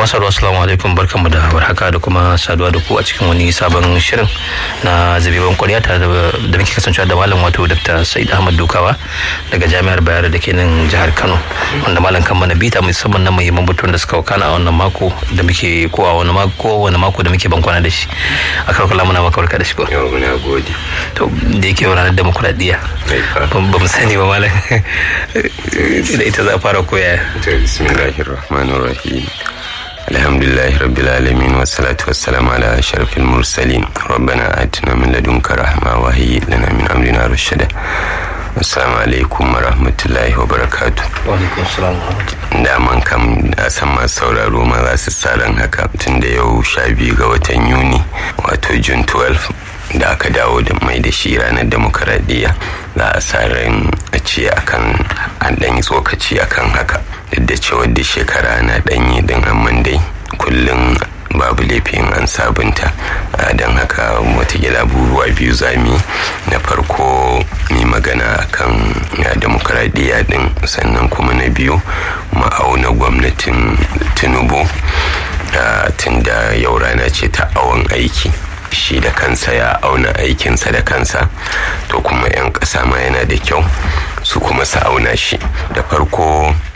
masu assalamu alaikum barkanmu da warhaka da kuma saduwa da ku a cikin wani sabon shirin na zabeban kwarya tare da muke kasancewa da malam wato dr sa'id ahmad dukawa daga jami'ar bayar da ke nan jihar kano wanda malam kan mana bita musamman na muhimman batun da suka wakana a wannan mako da muke ko a wani mako wani mako da muke bankwana da shi a karkula muna maka barka da shi ko yau muna gode to da yake ranar demokuraɗiyya ba mu sani ba malam da ita za a fara koya bismillahir rahmanir rahim alhamdulillahi rabbil alamin wassalatu wassalamu ala ashrafil mursalin rabbana atina min ladunka rahma wa hayyi lana min amrina rashada assalamu alaikum wa rahmatullahi wa barakatu daman kam a san masu sauraro ma za su tsaron haka tun da yau sha biyu ga watan yuni wato june 12 da aka dawo da mai da shi ranar demokaradiyya za a sa ran a ce akan an ɗanyi tsokaci akan haka duk da cewa da shekara na ɗanyi din amman dai kullum babu laifin an sabunta don haka watakila abubuwa biyu zami na farko mai magana kan demokaradiyya din sannan kuma na biyu ma'auna gwamnatin tinubu tun da yau rana ce ta awon aiki shi da kansa ya auna aikinsa da kansa to kuma 'yan ƙasa ma yana da kyau su kuma su auna shi da farko